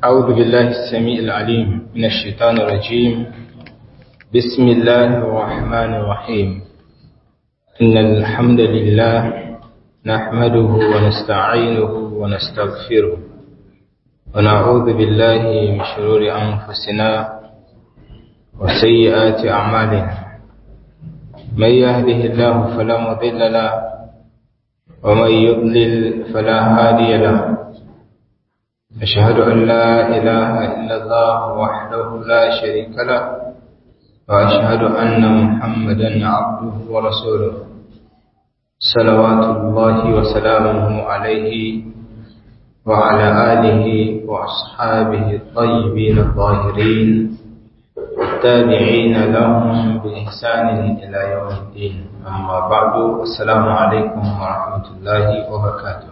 أعوذ بالله السميع العليم من الشيطان الرجيم بسم الله الرحمن الرحيم إن الحمد لله نحمده ونستعينه ونستغفره ونعوذ بالله من شرور أنفسنا وسيئات أعمالنا من يهده الله فلا مضل له ومن يضلل فلا هادي له أشهد أن لا إله إلا الله وحده لا شريك له وأشهد أن محمدا عبده ورسوله صلوات الله وسلامه عليه وعلى آله وأصحابه الطيبين الطاهرين والتابعين لهم بإحسان إلى يوم الدين أما بعد السلام عليكم ورحمة الله وبركاته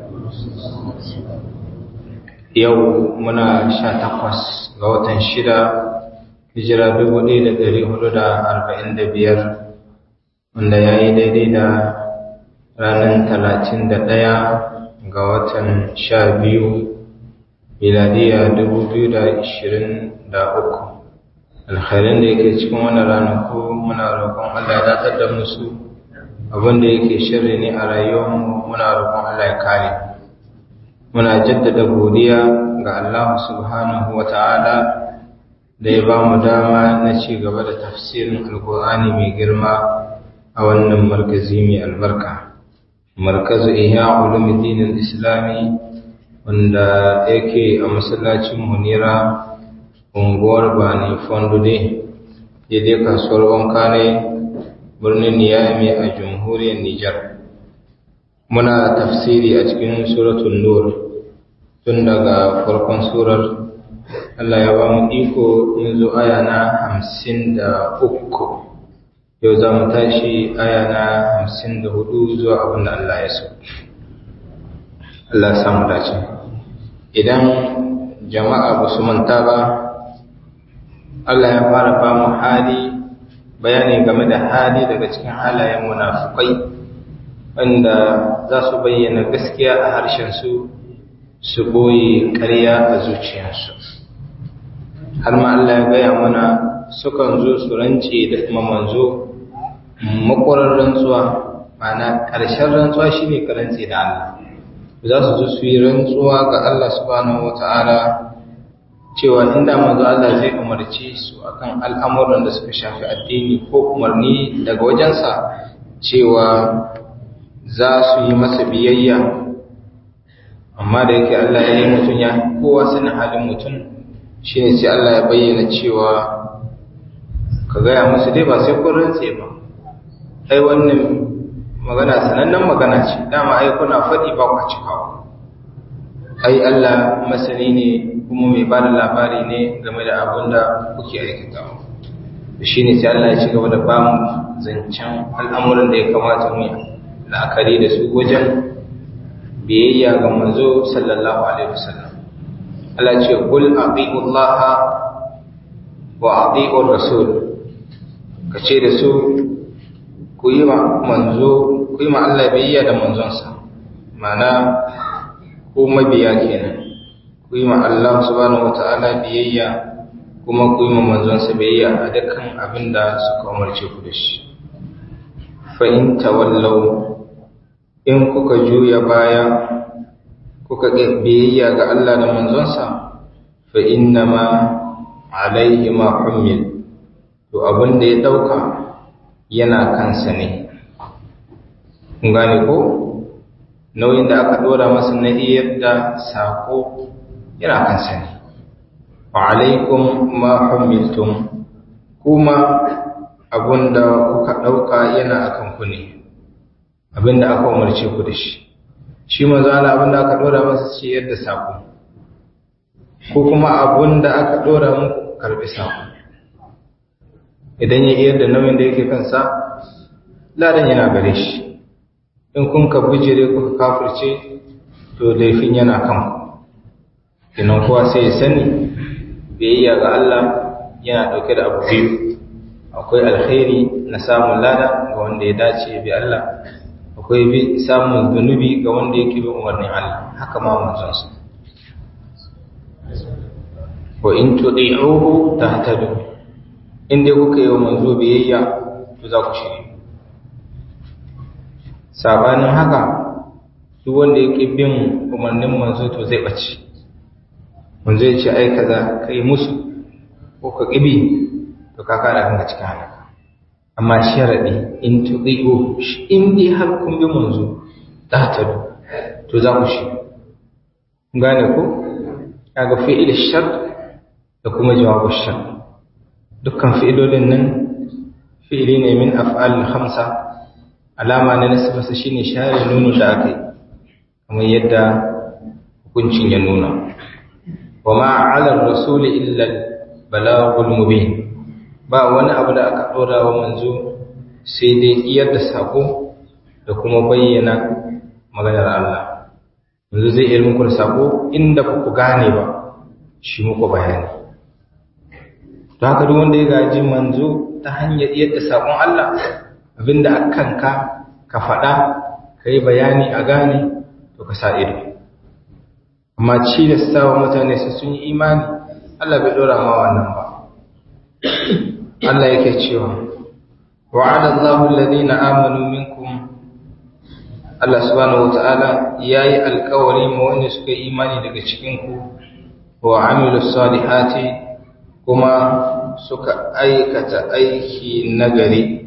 yau muna sha takwas ga watan shida hijira dubu ɗaya da ɗari hudu da arba'in da biyar wanda ya yi daidai da ranar talatin da ɗaya ga watan sha biyu miladiya dubu biyu da ishirin da uku alkhairin da yake cikin wannan ranaku muna roƙon Allah ya datar da musu abin da yake shirri ne a rayuwarmu muna roƙon Allah ya kare muna jaddada godiya ga Allah subhanahu wa ta'ala da ya ba mu dama na ci gaba da tafsirin alkur'ani mai girma a wannan markazi mai albarka markazu ihya ulumuddin islami wanda yake a masallacin munira unguwar bani fondude daidai kasuwar wankane birnin niyami a jamhuriyar nijar muna tafsiri a cikin suratul nur tun daga farkon surar Allah ya ba mu iko yanzu aya na hamsin da uku yau za mu tashi aya na hamsin da hudu zuwa abin da Allah ya so Allah ya samu dace idan jama'a ba su manta ba Allah ya fara ba mu hali bayani game da hali daga cikin halayen munafukai wanda za su bayyana gaskiya a harshen su su boye ƙarya a zuciyarsu har ma Allah ya gaya mana sukan zo su rance da kuma manzo makwarar rantsuwa mana ƙarshen rantsuwa shine ka rantse da Allah za su zo su yi rantsuwa ga Allah subhanahu wata'ala cewa inda manzo Allah zai umarci su akan al'amuran da suka shafi addini ko umarni daga wajensa cewa za su yi masa biyayya amma da yake Allah ya yi mutum ya kowa sanin halin mutum shi ne sai Allah ya bayyana cewa ka gaya musu dai ba sai kun rantse ba ai wannan magana sanannen magana ce dama ai kuna faɗi ba ku cikawa ai Allah masani ne kuma mai ba da labari ne game da abin da kuke aikatawa shi ne sai Allah ya ci gaba da ba mu zancen al'amuran da ya kamata mu la'akari da su wajen biyayya ga manzo sallallahu alaihi wasallam Allah ce kul ati'u Allah wa ati'u rasul kace da su ku yi ma manzo ku yi ma Allah biyayya da manzonsa mana ku mabiya kenan ku yi ma Allah subhanahu wataala biyayya kuma ku yi ma manzonsa biyayya a dukkan abin da suka umarce ku da shi fa in tawallaw in kuka juya baya kuka biyayya ga Allah da manzonsa fa innama alaihi ma hummil to abin da ya dauka yana kansa ne kun gane ko nauyin da aka dora masa na iyar da sako yana kansa ne wa alaikum ma hummiltum kuma abin da kuka dauka yana akan ku ne abinda aka umarce ku da shi shi manzo Allah abinda aka dora masa ce yadda sako ko kuma abinda aka dora muku karbi sako idan ya iya da nauyin da yake kansa ladan yana gare shi in kun ka bujire kuka kafirce to laifin yana kan kinan kowa sai ya sani biyayya ga Allah yana dauke da abu biyu akwai alkhairi na samun lada ga wanda ya dace bi Allah akwai bi samun zunubi ga wanda yake bin umarnin Allah haka ma manzon sa wa in tudi'uhu tahtadu in dai kuka yi wa manzo biyayya to za ku shirye sabanin haka duk wanda yake bin umarnin manzo to zai bace manzo ya ce ai kaza kai musu ko ka kibi to ka kara kanka cikin halaka amma sharadi in tudi'u in dai har kun bi manzo tahtadu to za ku shirye gane ko kaga fi'il shart da kuma jawabu shart dukkan fi'ilolin nan fi'ili ne min af'al khamsa alama ne na sifarsa shine share nunu da aka yi kamar yadda hukuncin ya nuna wa ma 'ala ar-rasul illa al-balaghul mubin ba wani abu da aka dora wa manzo sai dai iyar da sako da kuma bayyana maganar Allah yanzu zai iya muku da sako inda ba ku gane ba shi muku bayani to haka duk wanda ya gaji manzo ta hanyar yadda sakon Allah abinda akan ka ka faɗa ka yi bayani a gane to ka sa ido amma ci da sawa mutane su sun yi imani Allah bai dora ma wannan ba Allah yake cewa wa'ada Allahu alladhina amanu minkum Allah subhanahu wata'ala yayi alƙawari ma wanda suka yi imani daga cikin ku wa amilu salihati kuma suka aikata aiki nagari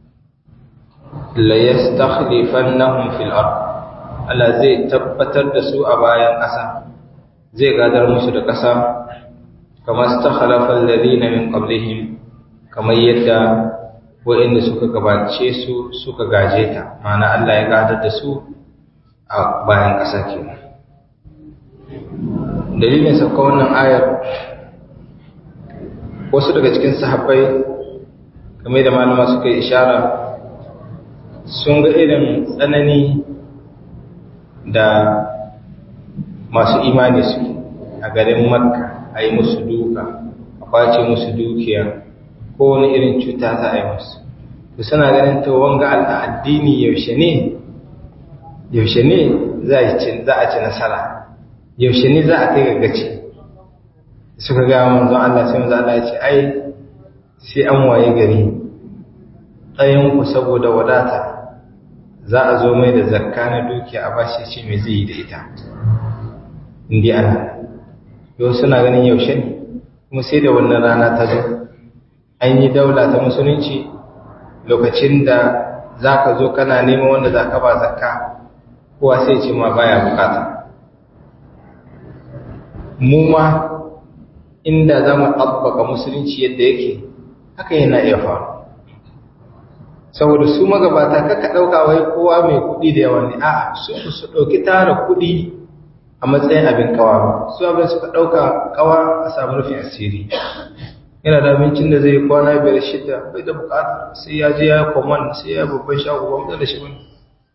la yastakhlifannahum fil ard Allah zai tabbatar da su a bayan ƙasa zai gadar musu da ƙasa kama stakhlafa alladhina min qablihim kamar yadda waɗanda suka gabace su suka gaje ta mana Allah ya gadar da su a bayan ƙasa ke dalilin sauka wannan ayar wasu daga cikin sahabbai kamar da malama suka yi ishara sun ga irin tsanani da masu imani su a garin makka a yi musu duka a kwace musu dukiya ko wani irin cuta za a yi musu to suna ganin to wanga addini yaushe ne yaushe ne za a ci nasara yaushe ne za a kai gaggaci suka ga manzon Allah sai manzon Allah ya ce ai sai an waye gari ɗayan ku saboda wadata za a zo mai da zakka na dukiya a bashi ce me zai yi da ita indi ana yau suna ganin yaushe ne kuma sai da wannan rana ta zo an yi daula ta musulunci lokacin da za ka zo kana neman wanda za ka ba zakka kowa sai ce ma baya bukata mu ma inda za mu ɗabbaka musulunci yadda yake haka yana iya faru saboda su magabata kaka ɗauka wai kowa mai kuɗi da yawa ne a'a su su ɗauki tara kuɗi a matsayin abin kawa ba su abin suka ɗauka kawa a samu rufin asiri yana da abincin da zai kwana biyar shida bai da bukatar sai ya je ya kwaman sai ya babban shago ba mutu da shi wani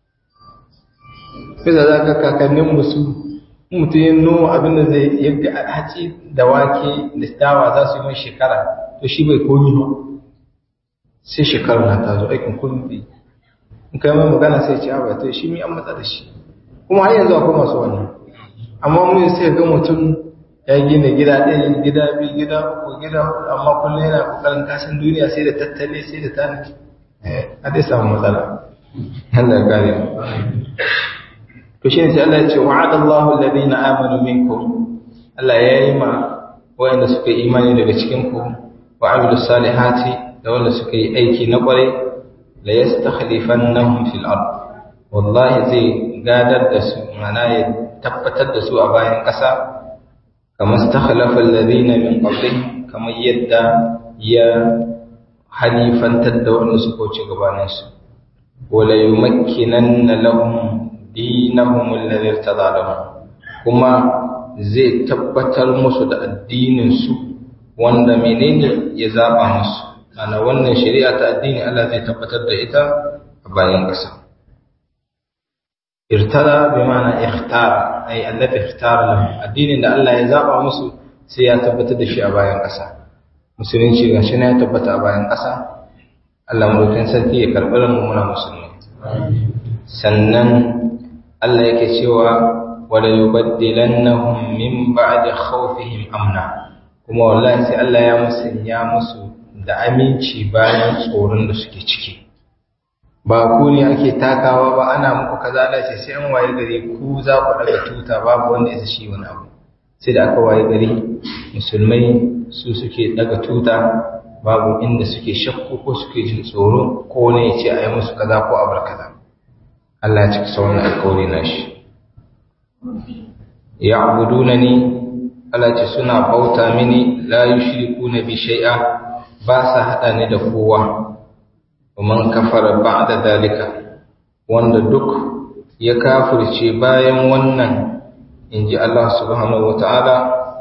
bisa za ka kakannin musu mutum yin noma abin da zai yadda haci da wake da dawa za su yi mai shekara to shi bai komi ba sai shekarar na ta zo aikin kundi in kai mai magana sai ce abu to shi mi an matsa da shi kuma har yanzu akwai masu wannan amma mun sai ga mutum ya gina gida ɗaya gida biyu gida uku gida hudu amma kullum yana kokarin kasan duniya sai da tattale sai da tanaki a dai samu matsala Allah ya kare mu to shi ne sai Allah ya ce wa'ada Allahu alladhina amanu minkum Allah ya yi ma wayanda suka yi imani daga cikin ku wa amilu salihati da wanda suka yi aiki na kwarai la yastakhlifannahum fil ard wallahi zai gadar da su mana ya tabbatar da su a bayan ƙasa kama stakhlafa alladhina min qablihim kamar yadda ya halifantar da wanda suka wuce gabanin su wala yumakkinanna lahum dinahum alladhi irtada lahum kuma zai tabbatar musu da addinin su wanda menene ya zaba musu ana wannan shari'a ta addini Allah zai tabbatar da ita a bayan ƙasa irtada bi ma'ana ikhtara ay alladhi ikhtara lahum addinin da Allah ya zaba musu sai ya tabbatar da shi a bayan ƙasa musulunci gashi ne ya tabbata a bayan ƙasa Allah mulkin sarki ya karɓi mu muna musulmi sannan Allah yake cewa wala yubaddilannahum min ba'di khawfihim amna kuma wallahi sai Allah ya musanya musu da aminci bayan tsoron da suke ciki ba ku ne ake takawa ba ana muku kaza da ce sai an waye gari ku za ku daga tuta babu wanda ya shi wani abu sai da aka waye gari musulmai su suke daga tuta babu inda suke shakku ko suke jin tsoro ko ne ya ce a yi musu kaza ko abar kaza Allah ya cika sauran alkawari na shi ya abuduna ni Allah ce suna bauta mini la yushrikuna bi shay'a ba sa hada ni da kowa man kafara ba'da dalika wanda duk ya kafirce bayan wannan inji Allah subhanahu wataala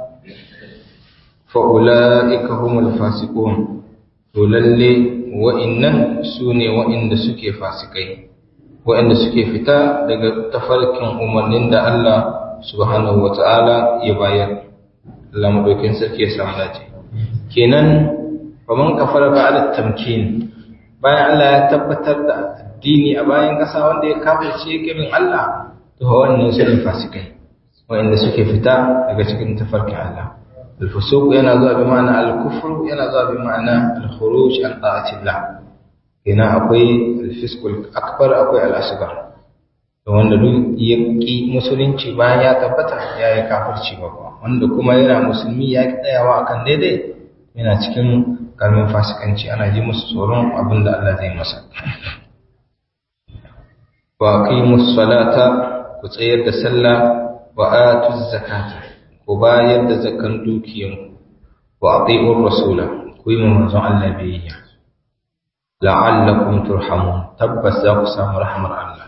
fa ulaika humul fasiqun to lalle wa'innan sune wa'inda suke fasikai wa'inda suke fita daga tafarkin umarnin da Allah subhanahu wataala ya bayar Allah madaukin sarki ya samu dace kenan faman kafara ba'da tamkin bayan Allah ya tabbatar da addini a bayan ƙasa wanda ya kafirce kirin Allah to wannan su ne fasikai wanda suke fita daga cikin tafarkin Allah al-fusuq yana zuwa bi ma'ana al-kufr yana zuwa bi ma'ana al-khuruj an ta'atillah ina akwai al-fisq akbar akwai al-asghar to wanda duk ya ki musulunci bayan ya tabbata ya yi kafirci ba wanda kuma yana musulmi ya ki tsayawa akan daidai yana cikin karamin fasikanci ana ji musu tsoron abin da Allah zai masa wa qimus salata ku tsayar da sallah wa atuz zakata ku bayar da zakan dukiyan wa atiur rasula ku yi manzon Allah biyayya la'allakum turhamun tabbas za ku samu rahmar Allah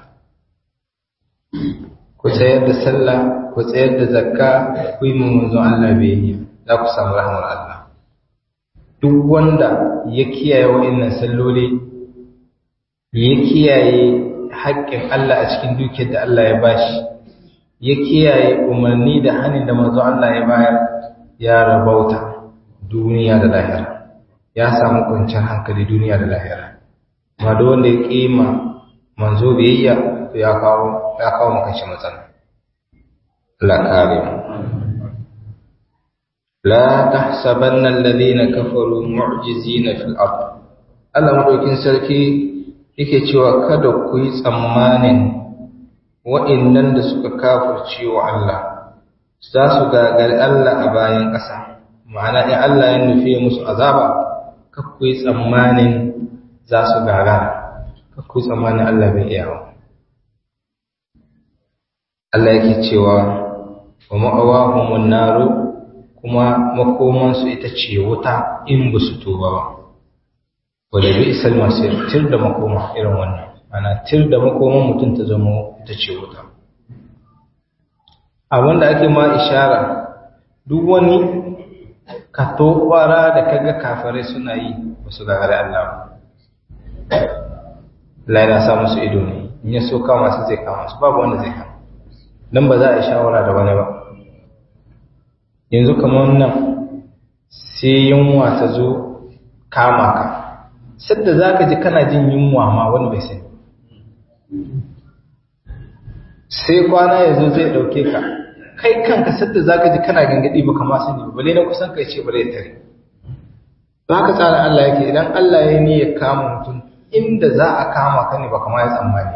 ku tsayar da sallah ku tsayar da zakka ku yi manzon Allah biyayya za ku samu rahmar Allah duk wanda ya kiyaye wa'annan salloli ya kiyaye haƙƙin Allah a cikin dukiyar da Allah ya bashi ya kiyaye umarni da hanin da manzo Allah ya bayar ya rabauta duniya da lahira ya samu kwanciyar hankali duniya da lahira amma da wanda ya kima manzo biyayya to ya kawo ya kawo maka shi matsala Allah kare mu لا تحسبن الذين كفروا معجزين في الأرض Allah madaukin sarki yake cewa kada ku yi tsammanin wa'innan da suka kafirce wa Allah za su gagari Allah a bayan ƙasa ma'ana in Allah ya nufi musu azaba kar ku yi tsammanin za su gagara kar ku yi tsammanin Allah bai iyawa Allah yake cewa wa ma'awahumun naru kuma makomansu ita ce wuta in ba su tuba ba wadda bi isal masu tir da makoma irin wannan ana tir da makoman mutum ta zama ita ce wuta abin da ake ma ishara duk wani kato kwara da kaga kafirai suna yi ba su gagari Allah ba Allah yana sa musu ido ne in ya so kama su zai kama su babu wanda zai kama don ba za a yi shawara da wani ba yanzu kamar nan sai yunwa ta zo kama ka sadda za ka ji kana jin yunwa ma wani bai sani sai kwana ya zo zai ɗauke ka kai kanka sadda za ka ji kana gangadi ba kama sani ba bale na kusan kai ce ba zai tare ba ka tsara Allah yake idan Allah ya ni ya kama mutum inda za a kama ka ne ba kama ya tsammani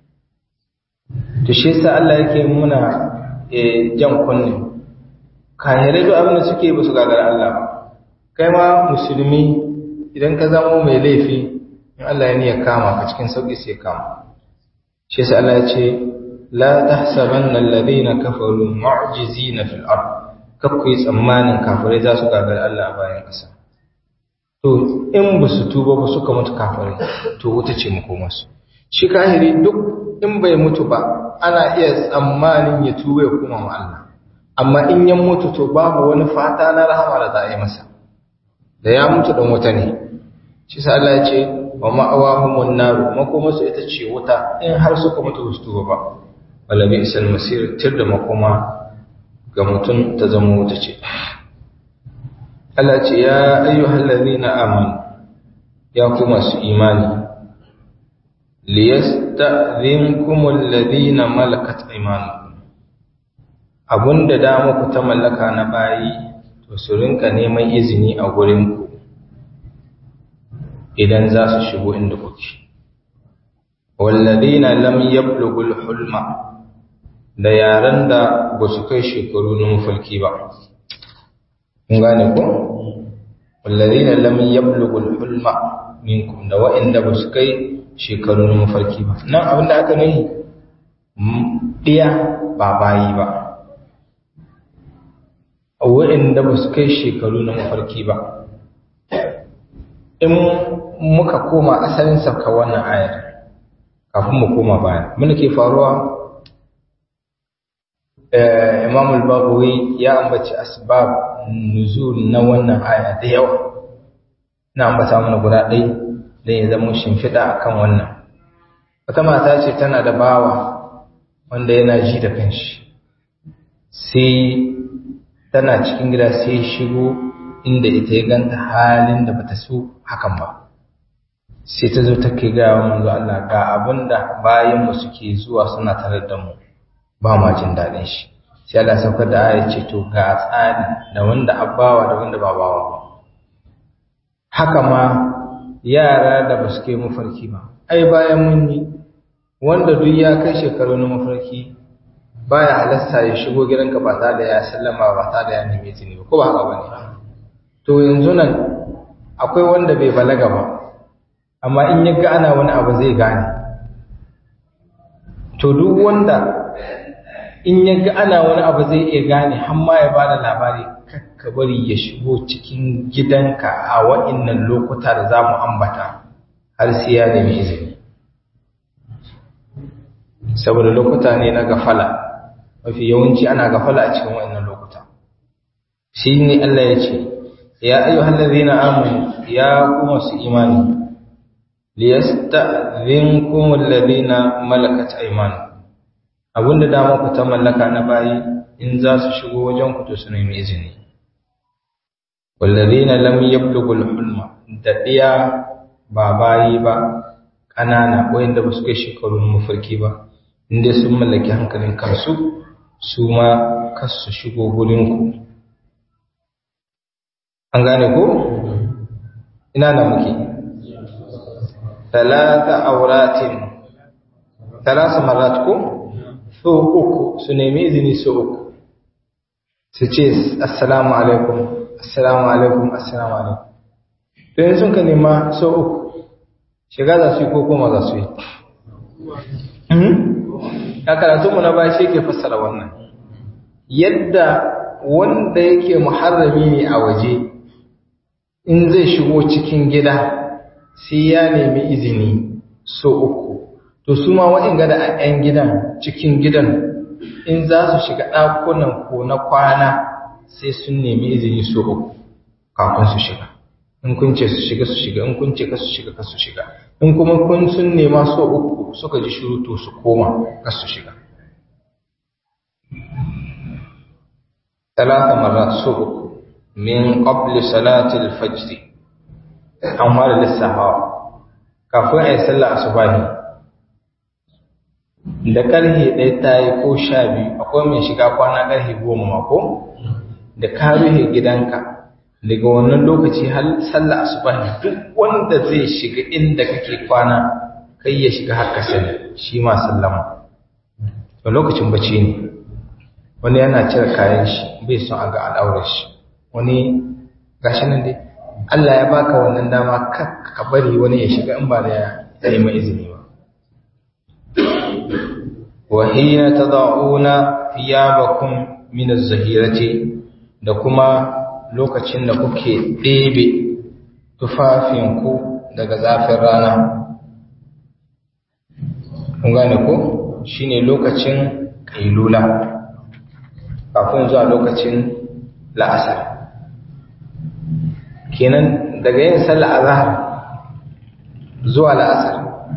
to shi yasa Allah yake muna jan kunne kahirai duk abin da suke ba su gagara Allah ba kai ma musulmi idan ka zama mai laifi in Allah ya niyya kama ka cikin sauki sai kama shi yasa Allah ya ce la tahsabanna alladhina kafaru mu'jizina fil ard kakku yi tsammanin kafirai za su gagara Allah a bayan ƙasa to in ba su tuba ba suka mutu kafirai to wuta ce makomarsu shi kahiri duk in bai mutu ba ana iya tsammanin ya tuba ya kuma ma Allah amma in ya mutu to babu wani fata na rahama da za a yi masa da ya mutu dan wuta ne shi sa Allah ya ce wa ma'awahumun naru makomarsu ita ce wuta in har suka mutu ba su tuba ba wala bi isal masir tir da makoma ga mutum ta zama wuta ce Allah ce ya ayyuhal ladina amanu ya ku masu imani liyasta'dhinkumul ladina malakat aymanukum abunda da muku ta mallaka na bayi to to su rinka neman izini a gurinku idan za su shigo inda kuke walladina lam yablughul hulma da yaran da ba su kai shekaru na mafarki ba kun gane ko walladina lam yablughul hulma minkum da wa'anda ba su kai shekaru na mafarki ba nan abin da aka nuni ɗiya ba bayi ba wa'anda ba su kai shekaru na mafarki ba in muka koma asalin sauka wannan ayar kafin mu koma baya muna ke faruwa imam al-babawi ya ambaci asbab nuzul na wannan aya da yawa na ambata mana guda ɗai don ya zama shimfiɗa akan wannan wata mata ce tana da bawa wanda yana ji da kanshi sai tana cikin gida sai shigo inda ita ya ganta halin da bata so hakan ba sai ta zo take gaya wa manzo Allah ga abinda bayan mu suke zuwa suna tare da mu ba ma jin daɗin shi sai Allah saukar da aya ce to ga tsari da wanda abbawa da wanda ba bawa ba haka ma yara da ba su kai mafarki ba ai bayan mun yi wanda duk ya kai shekaru na mafarki baya halasta ya shigo gidanka ba tare da ya sallama ba tare da ya nemi izini ba ko ba haka bane to yanzu nan akwai wanda bai balaga ba amma in ya ga ana wani abu zai gane to duk wanda in ya ga ana wani abu zai iya gane har ma ya bada labari kakka bari ya shigo cikin gidanka a wa'innan lokuta da za mu ambata har sai ya nemi izini saboda lokuta ne na gafala mafi yawanci ana gafala a cikin wa'innan lokuta shi ne Allah ya ce ya ayyuhal ladhina amanu ya kuma su imani liyasta'dhinkum alladhina malakat aymanukum abinda dama ku ta mallaka na bayi in za su shigo wajen ku to su nemi izini walladhina lam yablughul hulma da diya ba bayi ba kanana wayanda ba su kai shekarun mafarki ba inda sun mallaki hankalin kansu su ma kas su shigo gurin ku an gane ko ina na muke talata auratin talata marat ko so uku su nemi izini so uku su ce assalamu alaikum assalamu alaikum assalamu alaikum to yin sun ka nema so uku shiga za su yi ko koma za su yi a karatunmu na baya shi ke fassara wannan yadda wanda yake muharrami ne a waje in zai shigo cikin gida sai ya nemi izini so uku to su ma waɗanda da a 'yan gidan cikin gidan in za su shiga ɗakunan ko na kwana sai sun nemi izini so uku kafin su shiga in kun ce su shiga su shiga in kun ce ka su shiga ka su shiga in kuma kun sun nema so uku suka ji shiru to su koma ka su shiga talata marat so uku min qabli salati al-fajr an fara lissafawa kafin a yi sallah asubahi da karhe ɗaya ta yi ko sha biyu akwai mai shiga kwana karhe goma mako da ka rufe gidanka daga wannan lokaci har sallah asubahi duk wanda zai shiga inda kake kwana kai ya shiga har ka sani shi ma sallama to lokacin bacci ne wani yana cire kayan shi bai son a ga al'aurar shi wani gashi nan dai Allah ya baka wannan dama ka bari wani ya shiga in ba da ya yi mai izini ba wa hina tad'una thiyabakum min az-zahirati da kuma lokacin da kuke ɗebe tufafinku daga zafin rana kun gane ko shine lokacin kailula kafin zuwa lokacin la'asar kenan daga yin sallah azhar zuwa la'asar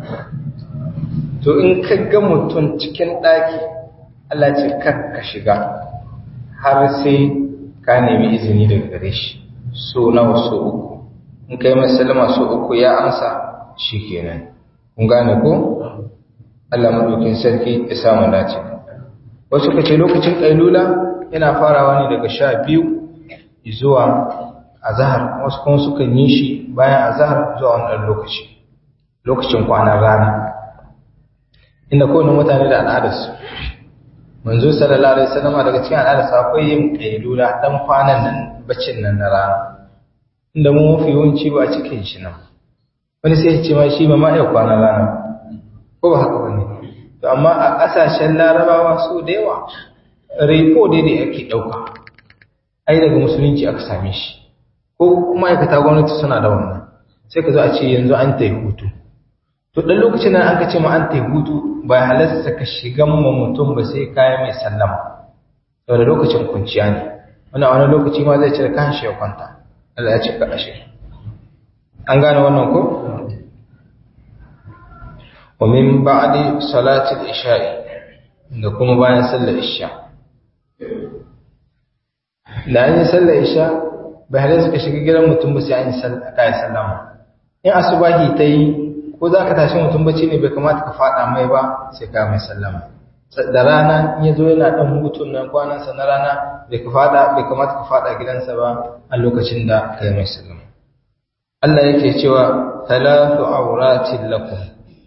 to in ka ga mutum cikin ɗaki Allah ce ka shiga har sai ka nemi izini daga gare shi so nawa so uku in kai sallama so uku ya amsa shi kenan kun gane ko Allah madaukin sarki ya samu dace wasu kace lokacin kailula yana farawa ne daga sha biyu zuwa azhar wasu kuma sukan yi shi bayan azhar zuwa wannan lokaci lokacin kwanan rana inda kowane mutane da al'adarsu manzo sallallahu alaihi wasallam daga cikin al'adarsa akwai yin kailula dan kwanan nan baccin nan na rana inda mu mafi yawanci ba a cikin shi nan wani sai ya ce ma shi ba ma iya kwanan rana ko ba haka bane to amma a ƙasashen larabawa su da yawa repo dai da ake ɗauka ai daga musulunci aka same shi ko ma'aikata gwamnati suna da wannan sai ka zo a ce yanzu an ta hutu to ɗan lokacin nan an ka ce ma an ta hutu ba halasta ka shiga ma mutum ba sai kaya mai sallama saboda lokacin kunciya ne wani wani lokaci ma zai cire kan shi ya kwanta Allah ya ce ka ashe an gane wannan ko wa min ba'di salati al-isha'i da kuma bayan sallar isha da an yi sallar isha bai halatta suka shiga gidan mutum ba sai an yi kayan sallama in asubahi ta yi ko za ka tashi mutum bacci ne bai kamata ka faɗa mai ba sai ka mai sallama da rana in ya zo yana ɗan hutun nan kwanansa na rana bai ka faɗa bai kamata ka faɗa gidansa ba a lokacin da ka yi mai sallama Allah yake cewa talatu auratin lakum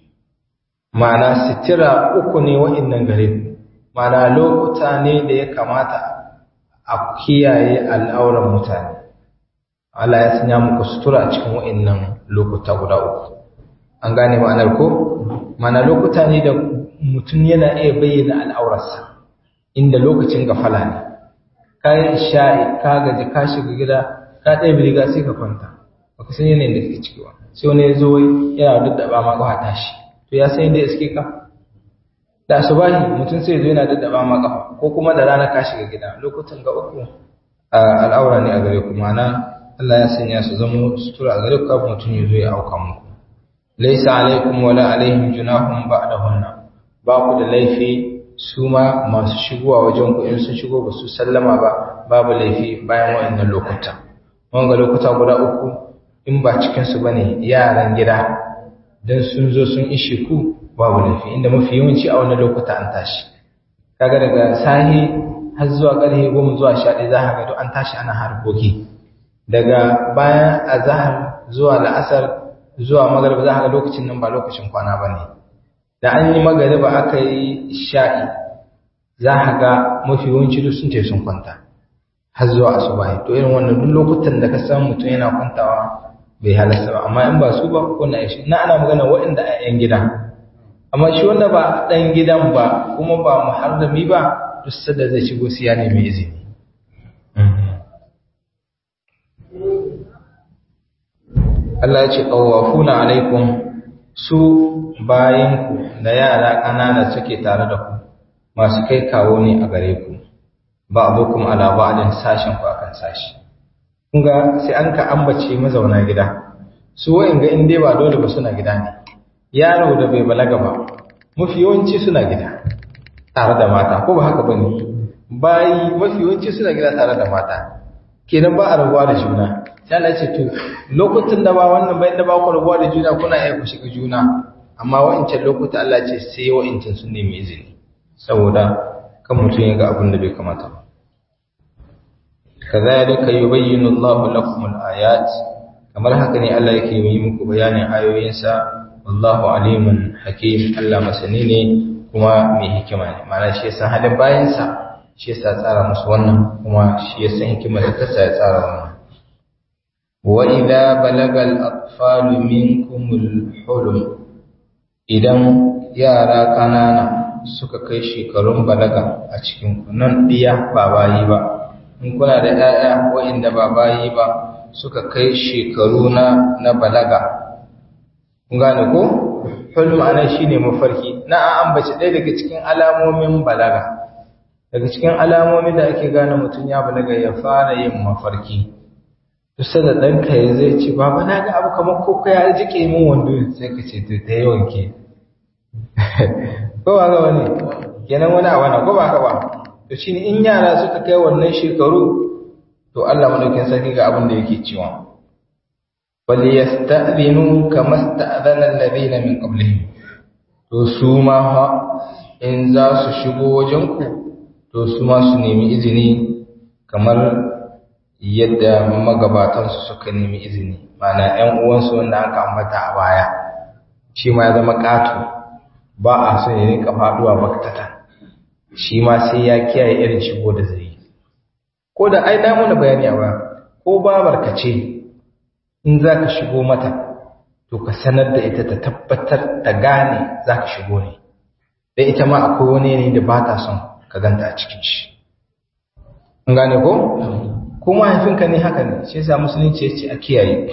ma'ana sitira uku ne wa'annan gare ku ma'ana lokuta ne da ya kamata a kiyaye al'auran mutane Allah ya sanya muku sutura a cikin wa'annan lokuta guda uku an gane ma'anar ko mana lokuta ne da mutum yana iya bayyana al'aurarsa inda lokacin gafala ne kayan sha'i ka gaji ka shiga gida ka ɗaya riga sai ka kwanta baka san yanayin da kake ciki ba sai wani ya zo yana daddaba ma kafa tashi to ya san yadda iske ka da asubahi mutum sai ya zo yana daddaba ma kafa ko kuma da rana ka shiga gida lokutan ga uku al'aura ne a gare ku ma'ana Allah ya sanya su zama sutura a gare ku kafin mutum ya zo ya auka muku laisa alaikum wala alaihim junahum ba'dahunna ba ku da laifi su ma masu shigowa wajen ku in sun shigo ba su sallama ba babu laifi bayan wayannan lokuta wanga lokuta guda uku in ba cikin su bane yaran gida dan sun zo sun ishe ku babu laifi inda mafi yawanci a wannan lokuta an tashi kaga daga sahi har zuwa ƙarfe goma zuwa sha ɗaya za ka ga duk an tashi ana harkoki daga bayan azahar zuwa la'asar zuwa magariba za ka ga lokacin nan ba lokacin kwana ba ne da an yi magariba aka yi sha'i za ka ga mafi yawanci duk sun sun kwanta har zuwa asubahi to irin wannan duk lokutan da ka san mutum yana kwantawa bai halasta ba amma in ba su ba ko na shi na ana magana waɗanda a yan gida amma shi wanda ba ɗan gidan ba kuma ba muharrami ba duk sadda zai shigo siya ne mai izini Allah ya ce ƙawafuna alaikum su bayanku da yara ƙanana suke tare da ku masu kai kawo ne a gare ku ba abokum ala ba'din sashin ku akan sashi kun ga sai an ka ambace mazauna gida su wayin ga in dai ba dole ba suna gida ne yaro da bai balaga ba mafi yawanci suna gida tare da mata ko ba haka bane bayi mafi yawanci suna gida tare da mata kenan ba a rabuwa da juna sai Allah ce to lokutan da ba wannan bayan da ba ku rabuwa da juna kuna iya ku shiga juna amma wa'ancan lokuta Allah ce sai wa'ancan sun nemi izini saboda kan mutum ya ga abin da bai kamata ba kazalika yubayyinu Allahu lakum al-ayat kamar haka ne Allah yake yi muku bayanin ayoyinsa wallahu alimun hakim Allah masani ne kuma mai hikima ne ma'ana shi yasa halin bayansa shi yasa tsara musu wannan kuma shi yasa hikimar da ta sa ya tsara wannan وإذا بلغ الأطفال منكم الحلم idan yara kanana suka kai shekarun balaga a cikin nan diya ba bayi ba in kuna da 'ya'ya waɗanda ba bayi ba suka kai shekaru na na balaga kun gane ko hulm ana shine mafarki na an ambaci ɗaya daga cikin alamomin balaga daga cikin alamomin da ake gane mutum ya balaga ya fara yin mafarki kusa da ɗanka ya zai ce baba na ga abu kamar koko ya jike min wando sai ka ce ta yi wanke ko ba ga wani kenan wani a wani ko ba ka ba to shi ne in yara suka kai wannan shekaru to Allah madaukin sarki ga abin da yake cewa wal yasta'dinu kama sta'dana alladhina min qablihim to su ma ha in za su shigo wajen ku to su ma su nemi izini kamar yadda magabatansu suka nemi izini mana ‘yan uwansu wanda aka ambata a baya shi ma ya zama ƙato ba a son ya rinka faɗuwa baktata shi ma sai ya kiyaye irin shigo da zai yi ko da ai na mana bayani a baya ko babarka ce in za ka shigo mata to ka sanar da ita ta tabbatar ta gane za ka shigo ne da ita ma akwai wani ne da ba ta son ka ganta a cikin shi in gane ko? ko mahaifinka ne haka ne shi yasa musulunci ya ce a kiyaye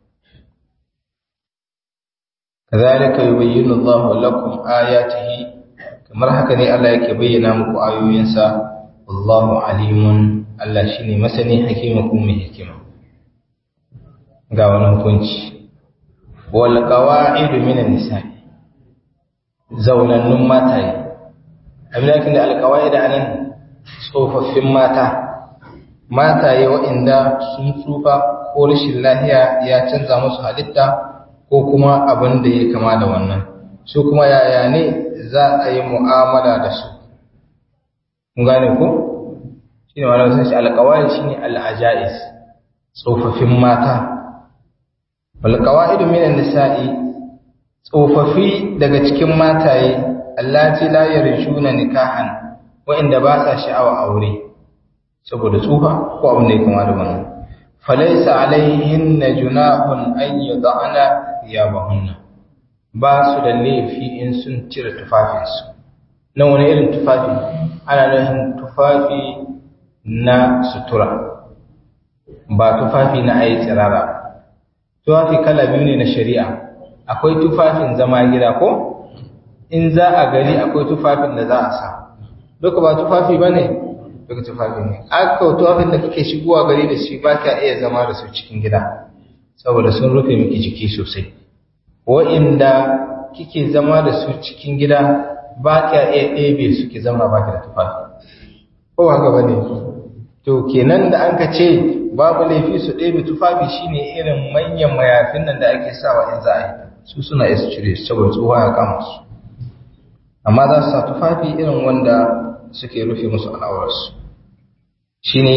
kazalika yubayyinu Allahu lakum ayatihi kamar haka ne Allah yake bayyana muku ayoyinsa wallahu alimun Allah shine masani hakima kuma mai hikima ga wani hukunci wal qawaidu minan nisa'i zaunannun mataye abin da kin da al qawaid anan tsofaffin mata mataye waɗanda sun tsufa ko rashin lahiya ya canza musu halitta ko kuma abin da ya kama da wannan su kuma yaya ne za a yi mu'amala da su kun gane ko shi ne wani sun shi alkawai shi ne al'ajais tsofaffin mata alkawai minan nisa'i tsofaffi daga cikin mataye allati la yarjuna nikahan waɗanda ba sa sha'awa aure saboda tsufa ko abin da ya kama da wannan falaisa alaihin na junahun an yi da'ana thiyabahunna ba su da laifi in sun cire tufafinsu na wani irin tufafi ana nufin tufafi na sutura ba tufafi na ayi tsirara tufafi kala biyu ne na shari'a akwai tufafin zama gida ko in za a gari akwai tufafin da za a sa duka ba tufafi ba ne duka tufafi ne aka tufafin da kake shigowa gari da shi ba ka iya zama da su cikin gida saboda sun rufe miki jiki sosai wa'inda kike zama da su cikin gida ba ka iya ɗebe su ki zama ba da tufafi ko haka ba ne to kenan da an ka ce babu laifi su ɗebe tufafi shine irin manyan mayafin nan da ake sawa in za a yi su suna iya su cire saboda tsohuwa ya kama su amma za su sa tufafi irin wanda suke rufe musu al'aurarsu shine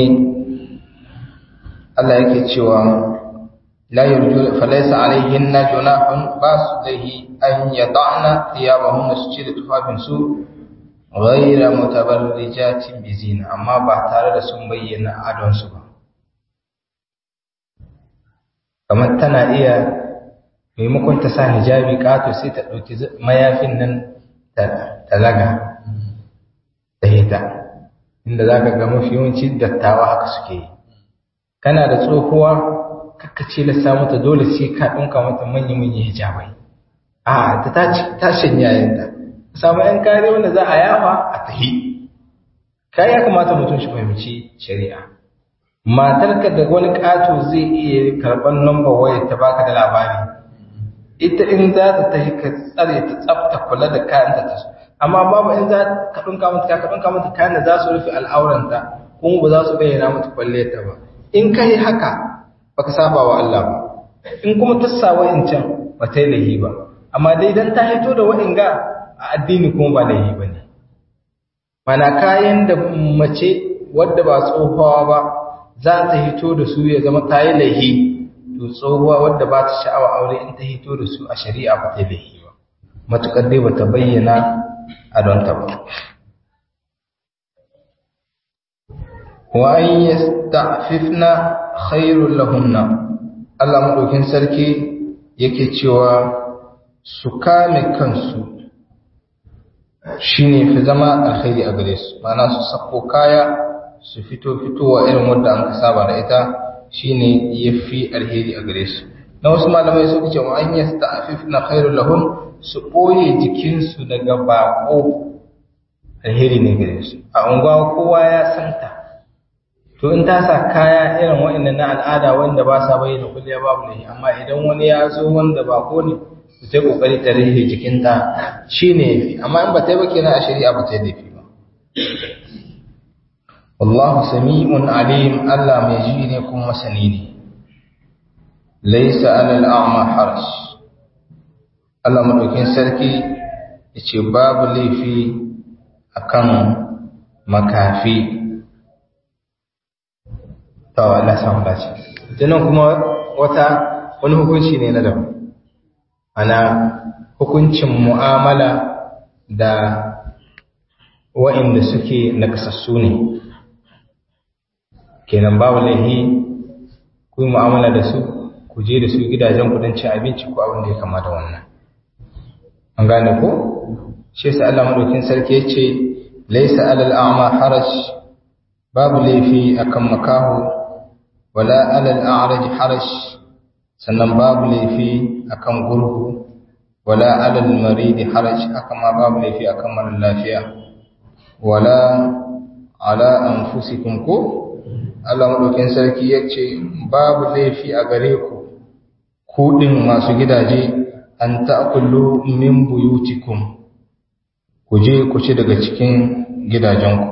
Allah yake cewa la yurju falaysa alayhinna junahun basu lahi an yad'na thiyabahunna su cire tufafin su ghayra mutabarrijatin bizina amma ba tare da sun bayyana adon su ba kamar tana iya maimakon ta sa hijabi kato sai ta ɗauki mayafin nan ta laga ta hita inda za ka ga mafi yawanci dattawa haka suke yi kana da tsohuwa kakkace lissa mata dole sai ka ɗinka mata manya-manya hijabai a ta ta shanya yadda samu ‘yan kare wanda za a yawa a tahi kai ya kamata mutum shi fahimci shari'a matarka da wani ƙato zai iya karɓar lambar wayar ta baka da labari ita in za ta tafi ka tsare ta tsafta kula da kayan da ta amma babu in za ka ɗinka mata ka ɗinka mata kayan da za su rufe al'auranta kuma ba za su bayyana mata kwalliyarta ba in ka yi haka baka saba wa Allah ba in kuma ta sa wa'incan ba ta yi lahi ba amma dai dan ta hito da wa'inga a addini kuma ba lahi ba ne mana kayan da mace wadda ba tsohuwa ba za ta hito da su ya zama ta yi lahi to tsohuwa wadda ba ta sha'awa aure in ta hito da su a shari'a ba ta yi lahi ba matuƙar dai ba ta bayyana a don ta ba wa an yasta'fifna khairul lahunna Allah madaukin sarki yake cewa su kame kansu shine fi zama alkhairi a gare su ma'ana su sako kaya su fito fitowa irin wanda an saba da ita shine yafi alheri a gare su na wasu malamai suka ce wa an yasta'fifna khairul lahun su boye jikinsu daga bako alheri ne gare su a unguwa kowa ya santa to in ta sa kaya irin waɗannan na al'ada wanda ba sa bayyana kulliya babu ne amma idan wani ya zo wanda ba ko ne su ta kokari ta rage jikinta shine yafi amma in ba ta yi ba kenan a shari'a ba ta yi laifi ba wallahu sami'un alim Allah mai ji ne kuma masani ne laysa 'alal a'ma harash Allah madaukin sarki yace babu laifi akan makafi to Allah samu dace tunan kuma wata wani hukunci ne na daban ana hukuncin mu'amala da wa'inda suke nakasassu ne kenan babu laihi ku yi mu'amala da su ku je da su gidajen ku don cin abinci ko abin da ya kama da wannan an gane ko shi yasa Allah madaukin sarki ya ce laisa alal a'ma haraj babu laifi akan makaho wala alal a'raj haraj sannan babu laifi akan gurgu wala alal marid haraj haka ma babu laifi akan mara lafiya wala ala anfusikum ko Allah madaukin sarki yace babu laifi a gare ku ku din masu gidaje an ta'kulu min buyutikum ku je ku ci daga cikin gidajenku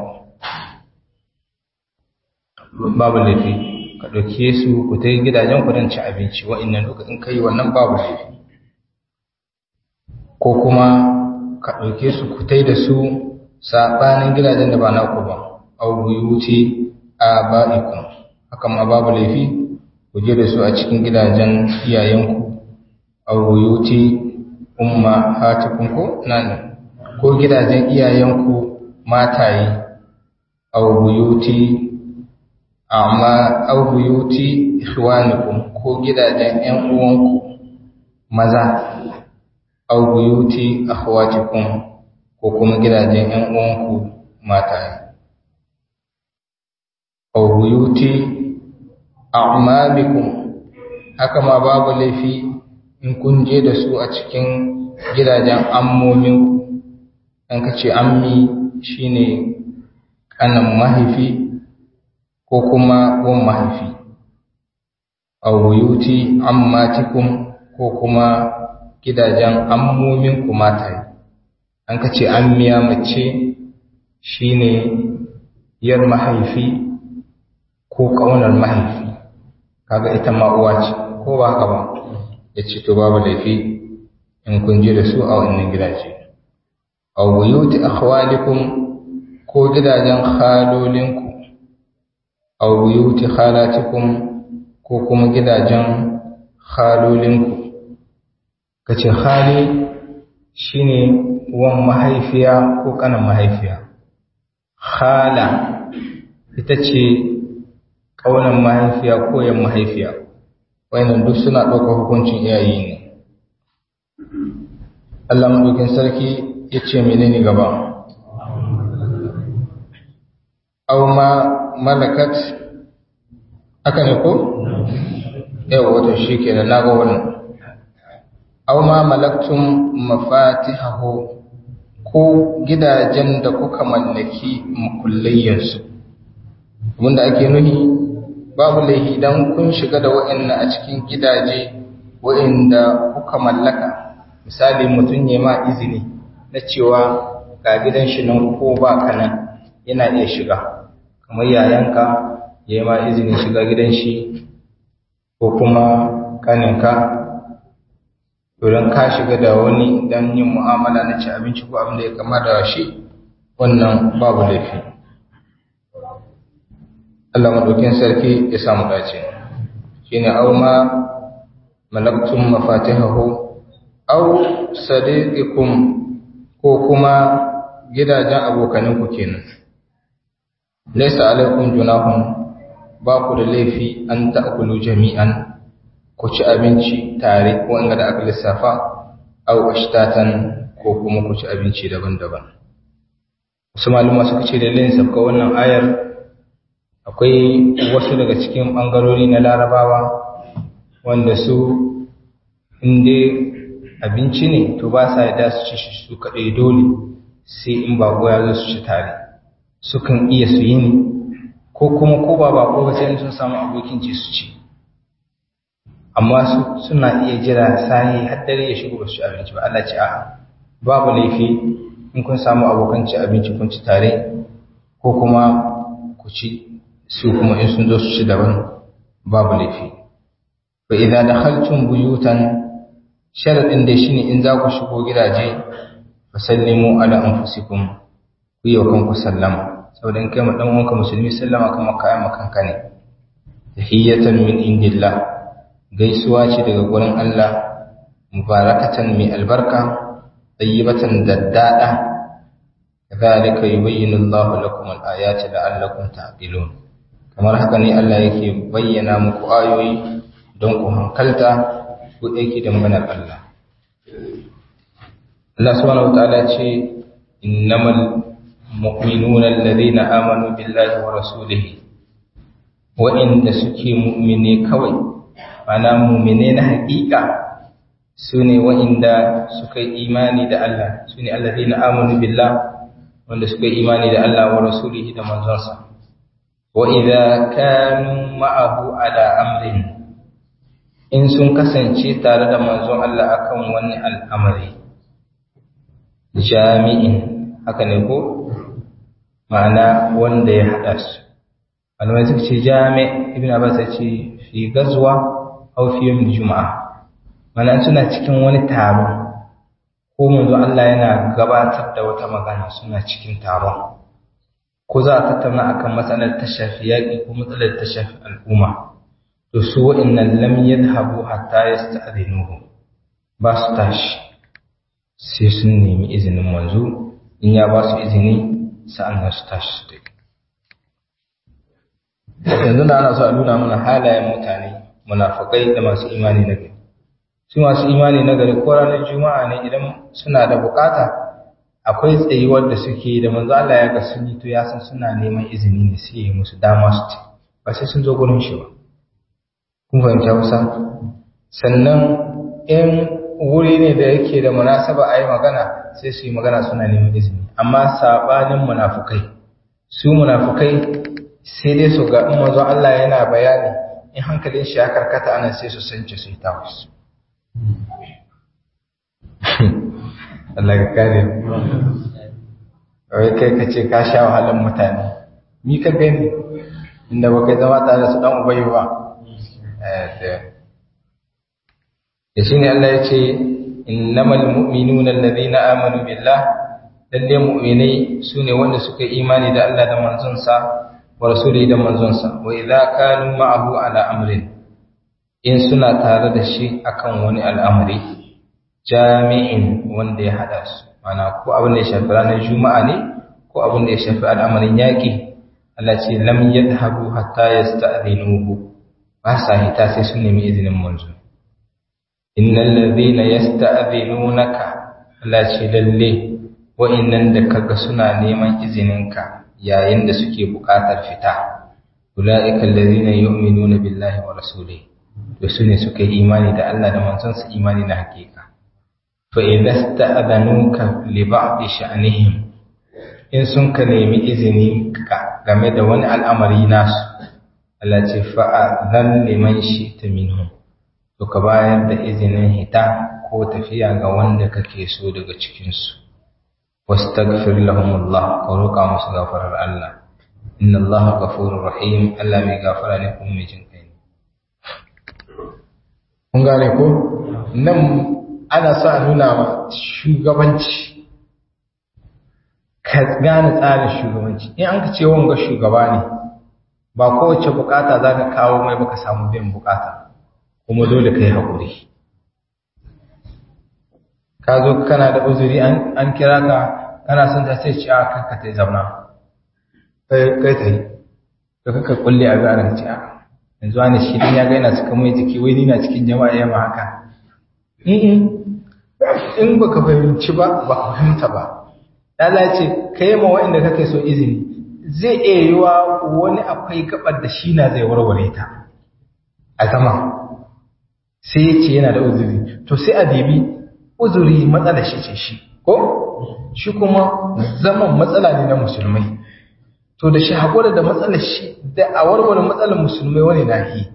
babu laifi ka ɗauke su ku ta yi gidajenku don ci abinci wa'innan duka in kai wannan babu laifi ko kuma ka ɗauke su ku ta da su saɓanin gidajen da ba na ku ba au buyuti a ba'ikun haka ma babu laifi ku je da su a cikin gidajen iyayenku au buyuti umma hatikun ko nan ko gidajen iyayenku mataye au buyuti amma au buyuti ikhwanikum ko gidajen ƴan uwanku maza au buyuti akhwatikum ko kuma gidajen ƴan uwanku mataye au buyuti a'mamikum haka ma babu laifi in kun je da su a cikin gidajen ammominku an ka ce ammi shine kanan mahaifi ko kuma wan mahaifi aw buyuti ammatikum ko kuma gidajen ammomin ku mataye an ka ce ammiya mace shine yar mahaifi ko kaunar mahaifi kaga ita ma uwa ce ko ba haka ba yace to babu laifi in kun je da su a wannan gidaje aw buyuti akhwalikum ko gidajen khalolinku aw buyuti khalatikum ko kuma gidajen khalolinku kace khali shine wan mahaifiya ko kanan mahaifiya khala ita ce kaunan mahaifiya ko yan mahaifiya wayannan duk suna ɗaukar hukuncin iyaye ne Allah madaukin sarki ya ce menene gaba aw ma malakat aka ne ko yau wato shikenan naga wannan aw ma malaktum mafatihahu ko gidajen da kuka mallaki makullayyansu abinda ake nuhi babu laihi dan kun shiga da wa'annan a cikin gidaje wa'anda kuka mallaka misali mutum ya ma izini na cewa ga gidan shi nan ko ba ka nan yana iya shiga kamar yayanka ya yi ma izinin shiga gidan shi ko kuma kaninka don ka shiga da wani don yin mu'amala na ci abinci ko abin da ya kama da shi wannan babu laifi Allah maɗaukin sarki ya samu dace shi ne au ma malaktun mafatihahu au sadiqikum ko kuma gidajen abokaninku kenan laysa alaikum junahun ba ku da laifi an ta'kulu jami'an ku ci abinci tare wanda da aka lissafa au ashtatan ko kuma ku ci abinci daban-daban wasu maluma suka ce dalilin sabka wannan ayar akwai wasu daga cikin bangarori na larabawa wanda su inda abinci ne to ba sa yadda su ci su kaɗai dole sai in ba ya zo su ci tare sukan iya su yi ne ko kuma ko ba ba ko ba sai sun samu abokin ci su ci amma su suna iya jira sai har dare ya shigo ba su ci abinci ba Allah ce a'a babu laifi in kun samu abokan ci abinci kun ci tare ko kuma ku ci su kuma in sun zo su ci daban babu laifi fa idza dakhaltum buyutan sharadin da shine in za ku shigo gidaje fa sallimu ala anfusikum ku yi wa kanku sallama saboda in kai ma dan uwanka musulmi sallama kuma kayan makanka ne tahiyatan min indillah gaisuwa ce daga gurin Allah mubarakatan mai albarka tayyibatan daddada kadhalika yubayyinu Allahu lakum al-ayati la'allakum ta'qilun kamar haka ne Allah yake bayyana muku ayoyi don ku hankalta ku aiki da maganar Allah Allah subhanahu wataala ce innamal mu'minuna alladhina amanu billahi wa rasulihi wa'inda suke mu'mine kawai ana mu'mine na haƙiƙa sune wa'inda suka yi imani da Allah sune alladhina amanu billah wanda suka yi imani da Allah wa rasulihi da manzonsa wa idza kanu ma'ahu ala amrin in sun kasance tare da manzon Allah akan wani al'amari jami'in haka ne ko ma'ana wanda ya haɗa su malamai suka ce jami ibn abbas ya ce fi gazwa aw fi yawm juma'a mana suna cikin wani taro ko manzo Allah yana gabatar da wata magana suna cikin taron ko za a tattauna akan matsalar ta shafi yaƙi ko matsalar ta shafi al'umma to su wa'annan lam yadhhabu hatta yasta'dhinuhu ba su tashi sai sun nemi izinin manzo in ya ba su izini sa'an su tashi su tafi yanzu da ana so a nuna mana halayen mutane munafukai da masu imani na gari su masu imani na gari ko ranar juma'a ne idan suna da bukata akwai tsayuwar da suke da manzo Allah ya ga sun yi to ya san suna neman izini ne sai ya musu dama su ce ba sai sun zo gurin shi ba kun fahimci Hausa sannan in wuri ne da yake da munasaba a yi magana sai su yi magana suna neman izini amma sabanin munafukai su munafukai sai dai su ga in manzo Allah yana bayani in hankalin shi ya karkata ana sai su sance su yi tawus Allah ka kare wai kai ka ce ka sha wahalar mutane mi ka gani inda ba kai zama tare da su dan ubayi ba da shi ne Allah ya ce innamal mu'minuna alladhina amanu billah lalle mu'minai sune wanda suka imani da Allah da manzonsa wa rasulihi da manzonsa wa idza kanu ma'ahu ala amrin in suna tare da shi akan wani al'amari jami'in wanda ya hada su mana ko abin da ya shafi ranar juma'a ne ko abin da ya shafi al'amarin yaƙi Allah ce lam yadhhabu hatta yasta'dhinuhu ba sa hita sai sun nemi izinin manzo innal ladhina yasta'dhinunaka Allah ce lalle wa'annan da kaga suna neman izininka yayin da suke buƙatar fita ulaika alladhina yu'minuna billahi wa rasulihi to sune suka yi imani da Allah da manzonsa imani na hakika fa idza sta'danuka li ba'di sha'nihim in sun ka nemi izini game da wani al'amari nasu Allah ce fa'adhan liman shi'ta minhum to ka bayar da izinin hita ko tafiya ga wanda kake so daga cikin su wastaghfir lahumullah ka roƙa musu gafarar Allah inna Allah ghafurur rahim Allah mai gafara ne kuma mai jin kai kun gane ko nan ana sa nuna ma shugabanci ka gane tsarin shugabanci in an ka ce wanga shugaba ne ba kowace bukata za ka kawo mai baka samu biyan bukata kuma dole ka yi haƙuri ka zo kana da uzuri an kira ka kana son ta sai ci a kanka ta yi zauna kai ta yi ka kaka kulle a ga ci a yanzu wani shi din ya ga yana cikin mai jiki wai ni na cikin jama'a yamma haka in baka fahimci ba ba ka fahimta ba Allah ce ka yi ma wa'inda kake so izini zai iya yi wa wani akwai gabar da shi na zai warware ta a gama sai ya ce yana da uzuri to sai a debi uzuri matsala shi ce shi ko shi kuma zaman matsala ne na musulmai to da shi haƙura da matsalar shi da a warware matsalar musulmai wani na yi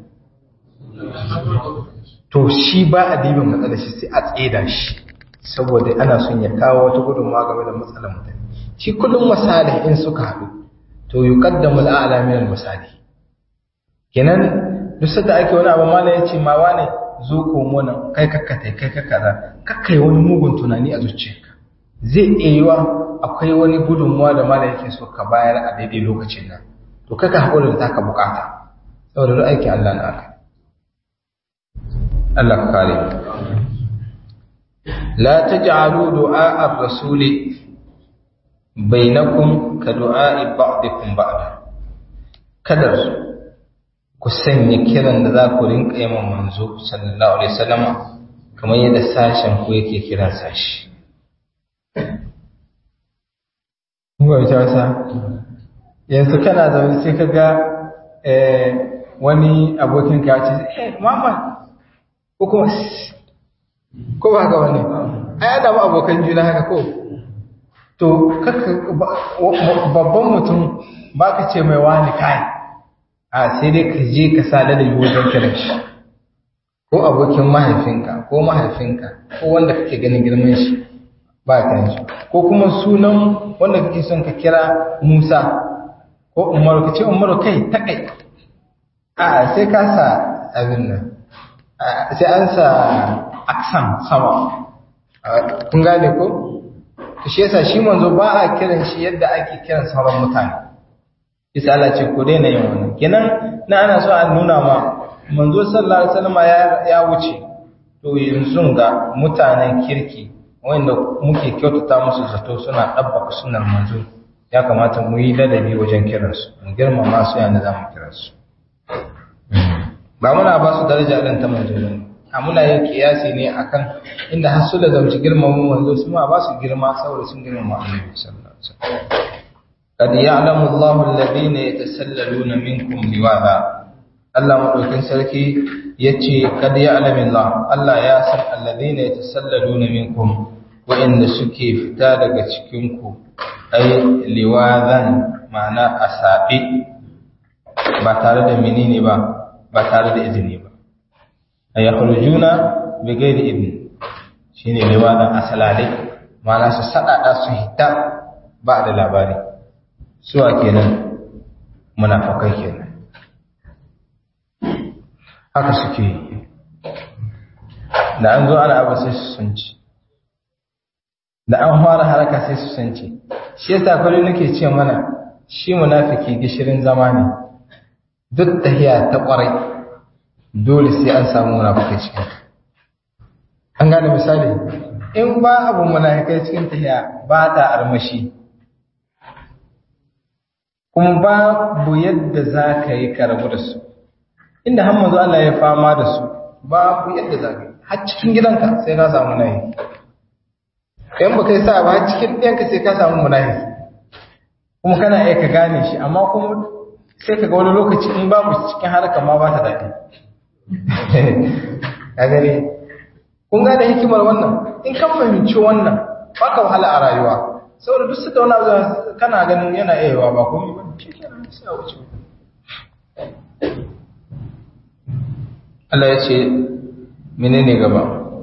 to shi ba a dibin matsalar shi sai a tseda shi saboda ana son ya kawo wata gudunmawa game da matsalar mutane shi kullum misali in suka haɗu to yi kaddamu al'ala min misali kenan duk sanda ake wani abu mala ya ce ma wane zo ko mona kai kakkatai kai kakkaza kakkai wani mugun tunani a zuciyarka zai iya yiwa akwai wani gudunmuwa da mala yake so ka bayar a daidai lokacin nan to kaka haƙura da taka bukata saboda duk aikin Allah na aka Allah ka kare la taj'alu du'a ar-rasuli bainakum ka du'a ba'dikum ba'da kada ku sanya kiran da za ku rinka yi manzo sallallahu alaihi wasallam kamar yadda sashen ku yake kiran sashi Ngwai wasa yanzu kana zaune sai ka ga wani abokin ka ce eh mama ko kuma ko ba haka wani ai ada mu abokan juna haka ko to kaka babban mutum ba ka ce mai wani kai a sai dai ka je ka sa ladabi wajen kiran shi ko abokin mahaifinka ko mahaifinka ko wanda kake ganin girman shi ba ka shi ko kuma sunan wanda kake son ka kira Musa ko Umaru ka ce Umaru kai ta kai a sai ka sa abin nan sai an sa aksan sama kun gane ko shi yasa shi manzo ba a kiran shi yadda ake kiran sauran mutane isa Allah ce ku daina yin wannan kenan na ana so a nuna ma manzo sallallahu alaihi wasallam ya ya wuce to yanzu ga mutanen kirki wanda muke kyautata musu zato suna dabbaka sunnar manzo ya kamata mu yi ladabi wajen kiransu mu girmama su yana za mu kiransu ba muna ba su daraja ɗin ta manzo ne a muna yin kiyasi ne akan inda har su da zamci girmama manzo su ma ba su girma saboda sun girmama annabi sallallahu alaihi wasallam قد يعلم الله الذين يتسللون منكم لواذا Allah madaukin sarki yace kad ya'lamu Allah Allah ya san alladhina yatasallaluna minkum wa'inda suke fita daga cikin ku ay liwadan ma'ana asabi ba tare da menene ba ba tare da izini ba ay yakhrujuna bi ghairi idni shine liwadan asalale ma'ana su sadada su hita ba da labari suwa kenan munafakai kenan haka suke da an zo ana abu sai su sanci da an fara haraka sai su sanci shi yasa kwallo nake ce mana shi munafiki gishirin zama ne duk tahiya ta kwarai dole sai an samu munafikai cikin an gane misali in ba abu munafikai cikin tahiya ba ta armashi kuma babu yadda za ka yi karabu da su inda har manzo Allah ya fama da su babu yadda za ka yi har cikin gidanka sai ka samu nayi in ba kai sa ba har cikin ɗiyanka sai ka samu munahi kuma kana iya ka gane shi amma kuma sai ka ga wani lokaci in babu cikin harkar ma ba ta daɗi ka gani kun gane hikimar wannan in kan fahimci wannan ba ka wahala a rayuwa saboda duk su da wani abu kana ganin yana iya yawa ba komai ba shi kenan sai a wuce Allah ya ce menene gaba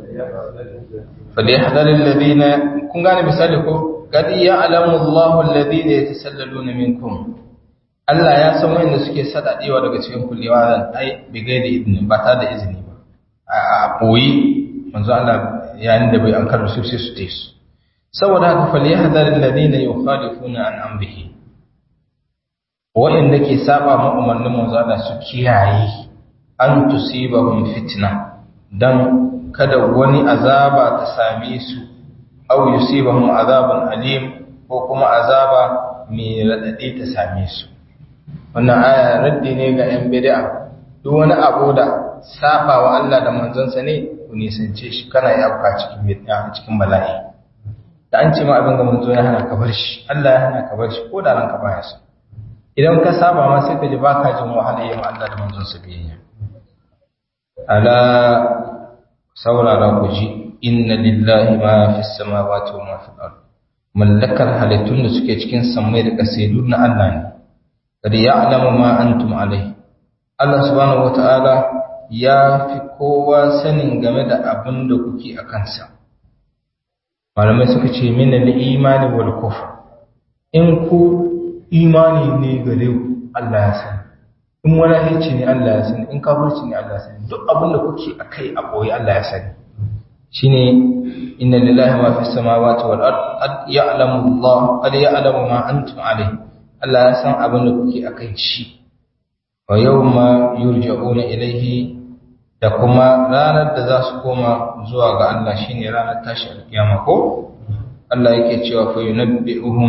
فليحذر الذين kun gane misali ko qad ya'lamu Allahu alladhina yatasallaluna minkum Allah ya san wanda suke sadadewa daga cikin kullewa zan ai bi gaida idni ba ta da izini ba a boyi manzo Allah ya da bai an karru sai su tayi su saboda haka falyahdhar alladhina yukhalifuna an amrihi wa'inda ke saba ma umarnin manzo Allah su kiyaye an tusibahum fitna dan kada wani azaba ta same su aw yusibahum azabun alim ko kuma azaba mai radadi ta same su wannan aya raddi ne ga yan bid'a duk wani abu da saba wa Allah da manzonsa ne ku nisance shi kana yi afka cikin bid'a cikin bala'i da an ce ma abin ga manzo ya hana ka bar shi Allah ya hana ka bar shi ko da ranka baya so idan ka saba ma sai ka ji baka jin wahala yin Allah da manzonsa biyayya ala saurara ku ji inna lillahi ma fi samawati wa ma fi ard mallakar halittun da suke cikin samai da kasai na Allah ne kad ya'lamu ma antum alai Allah subhanahu wata'ala ya fi kowa sanin game da abin da kuke a kansa malamai suka ce min al-imani wal kufr in ku imani ne gare ku Allah ya sani in wani hinci ne Allah ya sani in kafirci ne Allah ya sani duk abin da kuke akai a boye Allah ya sani shine inna lillahi ma fis samawati wal ard qad ya'lamu Allah qad ya'lamu ma antum alayh Allah ya san abin da kuke akai shi wa yawma yurja'una ilayhi da kuma ranar da za su koma zuwa ga Allah shine ranar tashi alkiyama ko Allah yake cewa fa yunabbi'uhum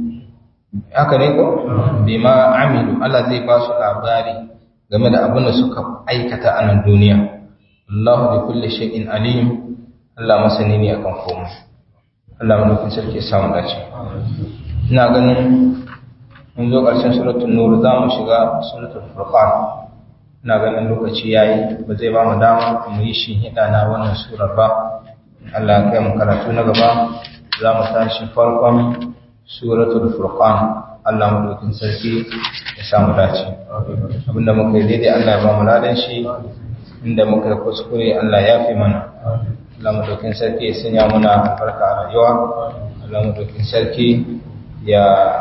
haka ne ko bima amilu Allah zai ba su labari game da abin da suka aikata a nan duniya Allahu bi kulli shay'in alim Allah masani ne akan komai Allah madaukin sarki ya samu dace ina ganin mun zo ƙarshen suratul nur za mu shiga suratul furqan ina ganin lokaci yayi ba zai ba mu dama mu yi shi hida na wannan surar ba Allah ya kai mu karatu na gaba za mu tashi farkon suratul furqan Allah madaukin sarki ya samu dace abinda muka yi daidai Allah ya ba mu ladan shi inda muka yi kuskure Allah ya fi mana Allah madaukin sarki ya sanya muna albarka a rayuwa Allah madaukin sarki ya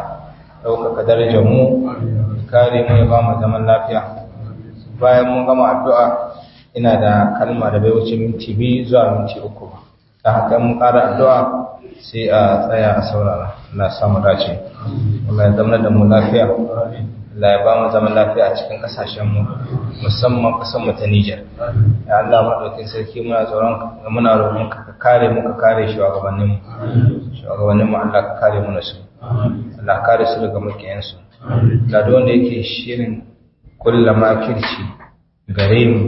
ɗaukaka darajar mu ya kare mu ya ba mu zaman lafiya bayan mun gama addu'a ina da kalma da bai wuce minti biyu zuwa minti uku ba ta haka mun ƙara addu'a sai a tsaya a saurara Allah ya samu dace Allah ya zama da mu lafiya Allah ya ba mu zaman lafiya a cikin kasashen mu musamman kasar mu ta Niger ya Allah madaukakin sarki muna tsoron muna roƙon ka kare mu ka kare shugabannin mu shugabannin mu Allah ka kare mu da su Allah ka kare su daga makiyan su da wanda yake shirin kulla makirci gare mu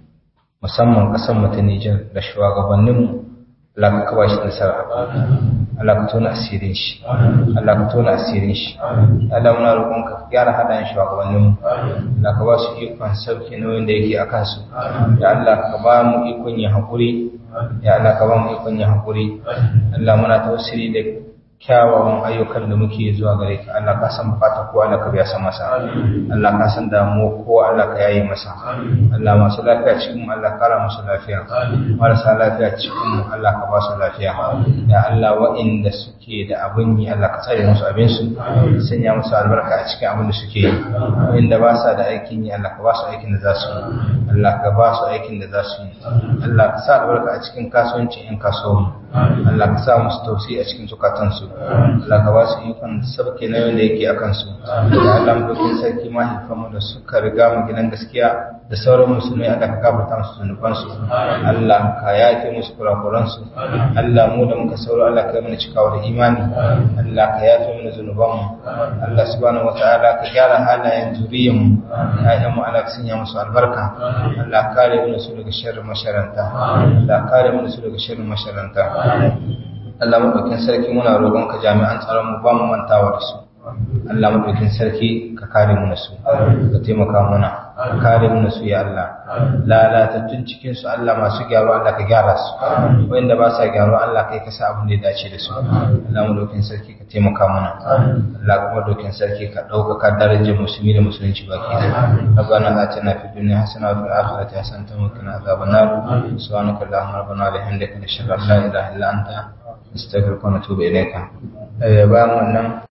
musamman kasar mu ta Niger da shugabannin mu Allah ka kaba shi nasara Allah ka tona asirin shi Allah ka tona asirin shi Allah muna roƙon ka gyara hadayen shugabannin mu Allah ka ba su ikon sauke nauyin da yake akan su ya Allah ka ba mu ikon yin hakuri ya Allah ka ba mu ikon yin hakuri Allah muna tawassuli da kyawawan ayyukan da muke zuwa gare ka Allah ka san bukata ko Allah ka biya sa masa Allah ka san damu ko Allah ka yayi masa Allah masu lafiya cikin mu Allah kara musu lafiya marasa lafiya cikin mu Allah ka ba su lafiya ya Allah wa'inda suke da abin yi Allah ka tsare musu abin su sanya musu albarka a cikin abin da suke yi wa'inda ba sa da aikin yi Allah ka ba su aikin da za su yi Allah ka ba su aikin da za su yi Allah ka sa albarka a cikin kasuwancin 'yan kasuwanmu Allah ka sa musu tausayi a cikin zukatansu Allah ka ba su ikon sabke na yau da yake a kansu da Allah mu dokin sarki mahaifanmu da suka riga mu gidan gaskiya da sauran musulmai Allah ka gafarta musu zunubansu Allah ka yafe musu kurakuransu Allah mu da muka sauro Allah ka yi mana cikawa da imani Allah ka yafe mana zunubanmu Allah subhanahu wataala ka gyara halayen zuriyanmu ƴaƴanmu Allah ka sanya musu albarka Allah kare mana su daga sharrin masharanta Allah kare mana su daga sharrin masharanta Allah madaukin sarki muna roƙon ka jami'an tsaron mu ba mu mantawa da su Allah madaukin sarki ka kare mu da su ka taimaka mana ka kare mu da su ya Allah lalatattun cikin su Allah masu gyaro Allah ka gyara su wanda ba sa gyaro Allah kai ka sa abin da ya dace da su Allah madaukin sarki ka taimaka mana Allah kuma madaukin sarki ka ɗaukaka darajar musulmi da musulunci baki da rabbana atina fid dunya hasana wa fil akhirati hasanatan wa qina adhaban nar subhanaka allahumma rabbana wa bihamdika nashhadu an la ilaha illa anta astaghfiruka wa atubu ilayka bayan wannan